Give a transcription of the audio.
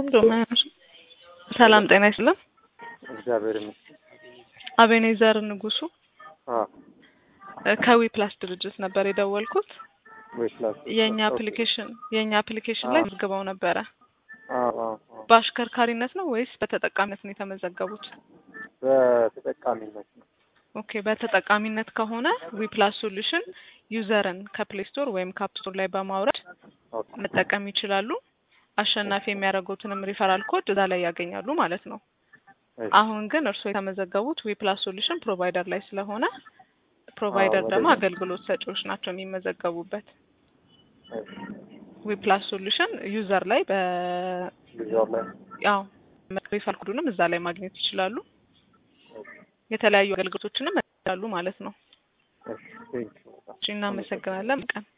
ዶማያኖስ ሰላም ጤና ይስጥልን። እግዚአብሔር ይመስገን። አቤኔዘር ንጉሱ አዎ ከዊ ፕላስ ድርጅት ነበር የደወልኩት። ወይ ክላስ የእኛ አፕሊኬሽን የእኛ አፕሊኬሽን ላይ መዝግበው ነበረ። አዎ አዎ አዎ። በአሽከርካሪነት ነው ወይስ በተጠቃሚነት ነው የተመዘገቡት? በተጠቃሚነት ነው። ኦኬ በተጠቃሚነት ከሆነ ዊ ፕላስ ሶሉሽን ዩዘርን ከፕሌይ ስቶር ወይም ከአፕ ስቶር ላይ በማውረድ ኦኬ መጠቀም ይችላሉ። አሸናፊ የሚያደርጉትንም ሪፈራል ኮድ እዛ ላይ ያገኛሉ ማለት ነው። እሺ። አሁን ግን እርስዎ የተመዘገቡት ዊ ፕላስ ሶሉሽን ፕሮቫይደር ላይ ስለሆነ ፕሮቫይደር አዎ፣ ደግሞ ወደ- አገልግሎት ሰጪዎች ናቸው የሚመዘገቡበት። እሺ። ዊ ፕላስ ሶሉሽን ዩዘር ላይ በ ጊዜው ላይ ያው ሪፈራል ኮዱንም እዛ ላይ ማግኘት ይችላሉ። የተለያዩ አገልግሎቶችንም ያሉ ማለት ነው። እሺ። ቴንክ ዩ በጣም እሺ፣ እናመሰግናለን ቀን